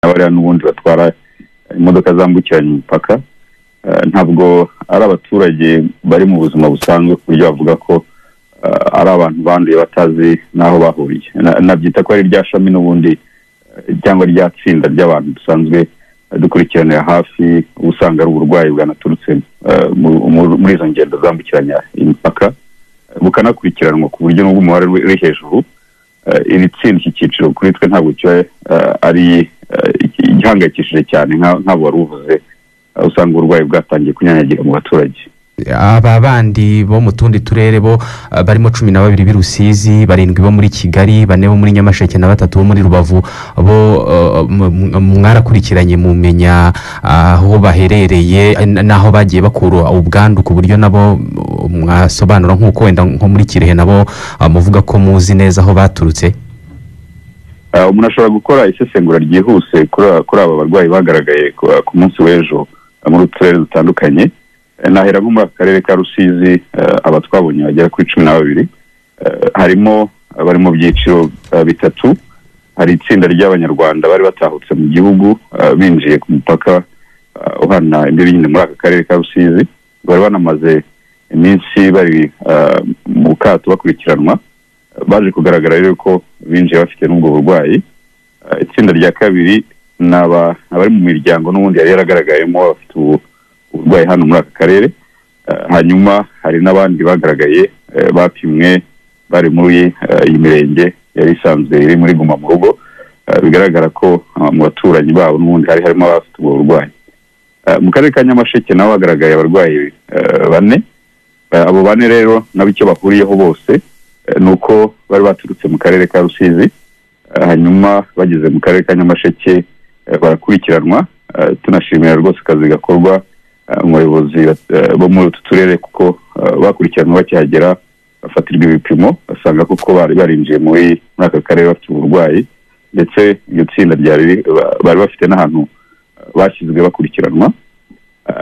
bariya n'ubundi batwara imodoka zambukiranya imipaka ntabwo ari abaturage bari mu buzima busanzwe ku buryo bavuga ko ari abantu banduye batazi n'aho bahuriye nabyita ko ari rya shami n'ubundi cyangwa rya tsinda ry'abantu dusanzwe dukurikiranira hafi usanga ari uburwayi bwanaturutse muri izo ngendo zambukiranya imipaka bukanakurikiranwa ku buryo n'ubwo umubare uri hejuru iri tsinda iki cyiciro kuri twe ntabwo kiba ari igihangayikishije cyane nk'abo wari uvuze usanga uburwayi bwatangiye kunyanyagira mu baturage aba bandi bo mu tundi turere bo barimo cumi na babiri b'i rusizi barindwi bo muri kigali bane bo muri nyamasheke na batatu bo muri rubavu bo mwarakurikiranye mumenya aho baherereye n'aho bagiye bakura ubwandu ku buryo nabo mwasobanura nk'uko wenda nko muri kirehe nabo muvuga ko muzi neza aho baturutse umuntu ashobora gukora isesengura ryihuse kuri aba barwayi bagaragaye ku munsi w'ejo muri uturere dutandukanye nahera nko muri aka karere ka rusizi aba twabonye bagera kuri cumi na babiri harimo abari mu byiciro bitatu hari itsinda ry'abanyarwanda bari batahutse mu gihugu binjiye ku mupaka uhana imbibi nyine muri aka karere ka rusizi bari banamaze iminsi bari mu kato bakurikiranwa baje kugaragara rero ko binjiye bafite n'ubwo burwayi itsinda rya kabiri ni abari mu miryango n'ubundi yari yaragaragayemo bafite ubu uburwayi hano muri aka karere hanyuma hari n'abandi bagaragaye bapimwe bari muri iyi mirenge yari isanzwe iri muri guma mu rugo bigaragara ko mu baturanyi babo n'ubundi hari harimo abafite ubwo burwayi mu karere ka nyamasheke nabo hagaragaye abarwayi bane abo bane rero nabo icyo bahuriyeho bose ni uko bari baturutse mu karere ka rusizi hanyuma bageze mu karere ka nyamasheke barakurikiranwa tunashimira rwose akazi gakorwa umuyobozi bo muri utu turere kuko bakurikiranwa bakihagera bafatirwa ibipimo basanga kuko bari barinjiye muri aka karere bafite uburwayi ndetse iryo tsinda bari bafite n'ahantu bashyizwe bakurikiranwa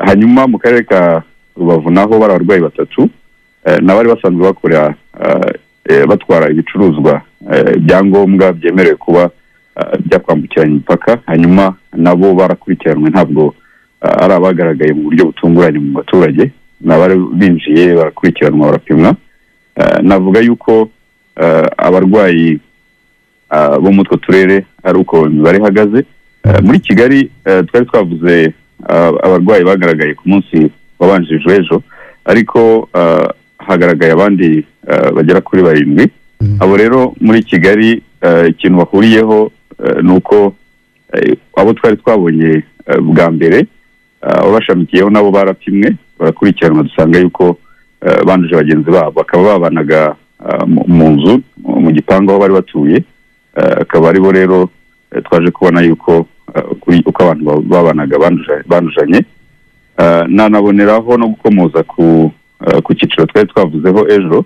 hanyuma mu karere ka rubavu naho bari abarwayi batatu n'abari basanzwe bakora batwara ibicuruzwa ibyangombwa byemerewe kuba byakwambukiranya imipaka hanyuma nabo barakurikiranwe ntabwo ari abagaragaye mu buryo butunguranye mu baturage ni abari binjiye barakurikiranwa barapimwa navuga yuko abarwayi bo muri utwo turere ari uko imibare ihagaze muri kigali twari twavuze abarwayi bagaragaye ku munsi wabanjirije ejo ariko hagaragaye abandi bagera kuri barindwi abo rero muri kigali ikintu bahuriyeho ni uko abo twari twabonye bwa mbere ababashamikiyeho nabo barapimwe barakurikiranwa dusanga yuko banduje bagenzi babo bakaba babanaga mu nzu mu gipangu aho bari batuye akaba aribo rero twaje kubona yuko uko abantu babanaga bandujanye nanaboneraho no gukomoza ku cyiciro twari twavuzeho ejo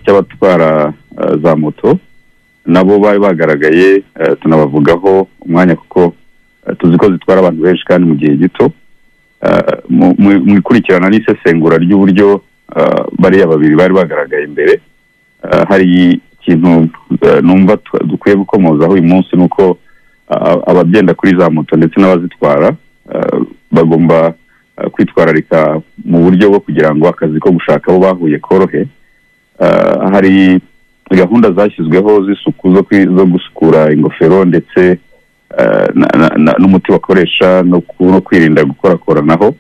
cy'abatwara za moto nabo bari bagaragaye tunabavugaho umwanya kuko tuzi ko zitwara abantu benshi kandi mu gihe gito mu ikurikirana n'isesengura ry'uburyo bariya babiri bari bagaragaye imbere hari ikintu numva dukwiye gukomozaho uyu munsi ni uko abagenda kuri za moto ndetse n'abazitwara bagomba kwitwararika mu buryo bwo kugira ngo akazi ko gushaka abo bahuye korohe hari gahunda zashyizweho z'isuku zo gusukura ingofero ndetse n'umuti bakoresha no kwirinda gukorakoranaho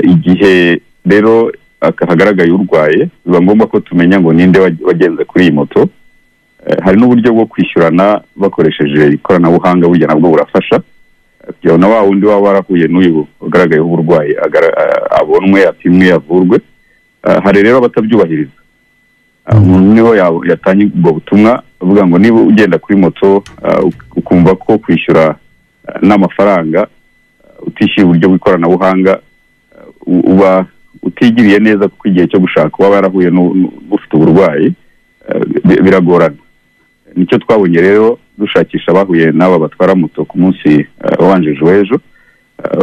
igihe rero hagaragaye urwaye biba ngombwa ko tumenya ngo ninde wagenze kuri iyi moto hari n'uburyo bwo kwishyurana bakoresheje ikoranabuhanga burya nabwo burafasha kugira na wa wundi waba warahuye n'uyu wagaragayeho uburwayi abonwe apimwe avurwe hari rero abatabyubahiriza umuntu niho yatanga ubwo butumwa avuga ngo niba ugenda kuri moto ukumva ko kwishyura n'amafaranga utishyuye uburyo bw'ikoranabuhanga uba utigiriye neza kuko igihe cyo gushaka uba yarahuye n'ufite uburwayi biragorana nicyo twabonye rero dushakisha abahuye n'aba batwara moto ku munsi wabanjije w'ejo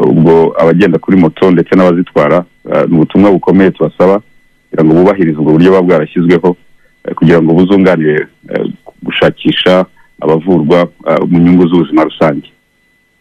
ubwo abagenda kuri moto ndetse n'abazitwara ni ubutumwa bukomeye tubasaba kugira ngo bubahirize ubwo buryo buba bwarashyizweho kugira ngo buzunganire gushakisha abavurwa mu nyungu z'ubuzima rusange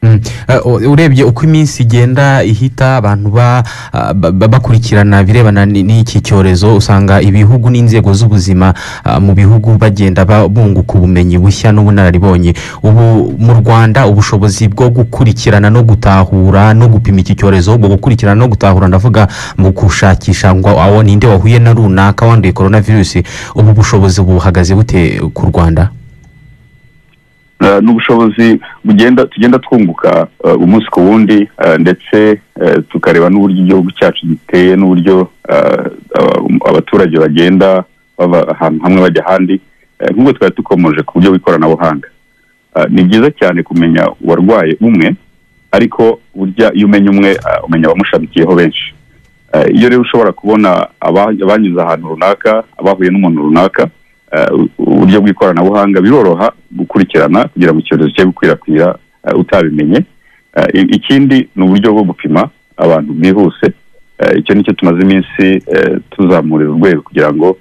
Mm. Eh, u- urebye uko iminsi igenda ihita abantu ba- ah, ba- ba- bakurikirana birebana n- n'iki cyorezo usanga ibihugu n'inzego z'ubuzima ah, mu bihugu bagenda ba- bunguka ubumenyi bushya n'ubunararibonye ubu mu rwanda ubushobozi bwo gukurikirana no gutahura no gupima iki cyorezo ubwo gukurikirana no gutahura ndavuga mu gushakisha ngo awo ninde wahuye na runaka wanduye korona virusi ubu bushobozi buhagaze bute ku rwanda Eh, ni ubushobozi bugenda tugenda twunguka eh, umunsi ku wundi eh, ndetse eh, tukareba n'uburyo igihugu cyacu giteye n'uburyo eh, aba- abaturage bagenda bava ahantu hamwe bajya ahandi Eh, nk'ubwo twari dukomeje ku buryo bw'ikoranabuhanga Eh, ni byiza cyane kumenya uwarwaye umwe ariko burya iyo umenya umwe eh, umenya abamushamikiyeho benshi Eh, iyo rero ushobora kubona aba- abanyuze ahantu runaka abahuye n'umuntu runaka eh, u- uburyo bw'ikoranabuhanga biroroha gukurikirana kugira ngo icyorezo cye gukwirakwira eh, utabimenye Eh, i- ikindi ni uburyo bwo gupima abantu bwihuse Eh, icyo nicyo tumaze iminsi eh, tuzamurira urwego kugira ngo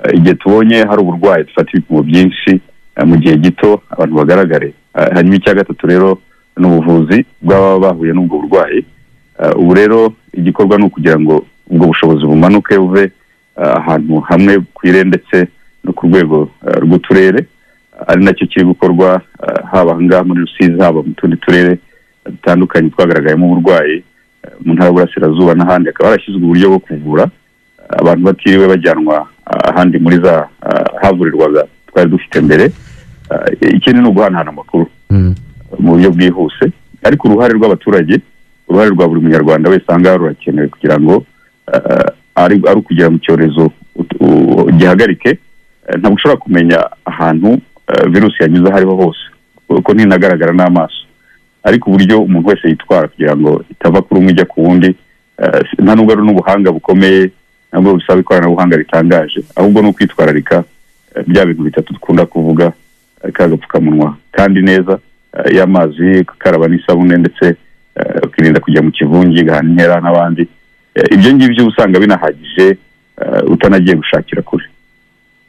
eh, igihe tubonye hari uburwayi dufate ibipimo byinshi eh, mu gihe gito abantu bagaragare Eh, hanyuma icya gatatu rero ni ubuvuzi bw'ababa bahuye n'ubwo burwayi Eh, ubu rero igikorwa ni ukugira ngo ubwo bushobozi bumanuke buve eh, ahantu hamwe ku ire ndetse no ku rwego eh, rw'uturere ari nacyo kiri gukorwa eh, haba aha ngaha muri rusizi haba mu tundi turere dutandukanye twagaragayemo uburwayi eh, mu ntara y'uburasirazuba n'ahandi hakaba harashyizwe uburyo bwo kuvura eh, abantu batiriwe bajyanwa eh, ahandi muri za eh, havurirwaga twari dufite mbere Eh, ikindi ni uguhanahana amakuru Mm. mu buryo bwihuse ariko uruhare rw'abaturage uruhare rwa buri munyarwanda wese aha ngaha rurakenewe kugira ngo eh, ari ari ukugira mu cyorezo ut- u- gihagarike Eh, ntabwo ushobora kumenya ahantu eh, virusi yanyuze aho ariho hose kuko ntinagaragara n'amaso ariko uburyo umuntu wese yitwara kugira ngo itava kuri umwe ijya ku wundi eh, si- nta nubwo ari n'ubuhanga bukomeye ntabwo bisaba ikoranabuhanga ritangaje ahubwo ni ukwitwararika eh, bya bintu bitatu dukunda kuvuga eh, ka gapfukamunwa kandi neza eh, y'amazi gukaraba n'isabune ndetse eh, ukirinda kujya mu kivungi gahana intera n'abandi Eh, ibyo ngibyo usanga binahagije eh, utanagiye gushakira kure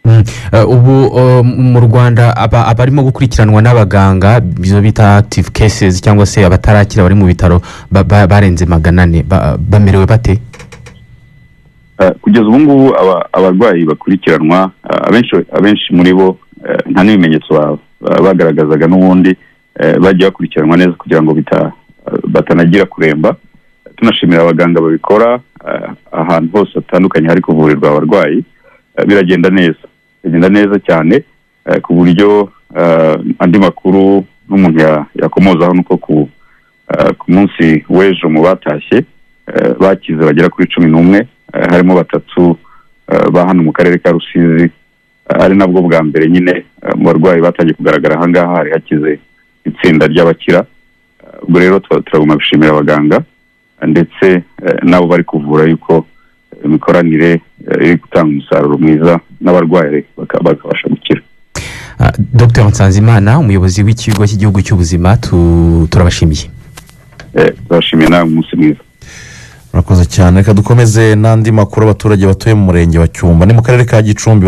Mm. Eh, ubu eh, mu rwanda aba- abarimo gukurikiranwa n'abaganga izo bita active cases cyangwa se abatarakira bari mu bitaro ba- ba- barenze magana ane ba- bamerewe bate Eh, kugeza ubu ngubu aba- abarwayi bakurikiranwa eh, abenshi abenshi muri bo eh, nta n'ibimenyetso ba- ba- bagaragazaga n'ubundi eh, bagiye bakurikiranwa neza kugira ngo bita- eh, batanagira kuremba tunashimira abaganga babikora eh, ahantu hose hatandukanye hari kuvurirwa abarwayi eh, biragenda neza biragenda neza cyane eh, ku buryo eh, andi makuru n'umuntu ya- yakomozaho nuko ku eh, ku munsi w'ejo mu batashye eh, bakize bagera kuri cumi n'umwe eh, harimo batatu eh, ba hano mu karere ka rusizi eh, ari nabwo bwa mbere nyine eh, mu barwayi batangiye kugaragara ahangaha hari hakize itsinda ry'abakira Eh, ubwo rero tuba- turagomba gushimira abaganga eh, ndetse eh, n'abo bari kuvura yuko eh, imikoranire eh, iri gutanga umusaruro mwiza n'abarwayi baka- bakabasha gukira Ah, dr nsanzimana umuyobozi w'ikigo cy'igihugu cy'ubuzima tu- turabashimiye Eh, turabashimiye nawe umunsi mwiza murakoze cyane reka dukomeze n'andi makuru abaturage batuye mu murenge wa cyumba ni mu karere ka gicumbi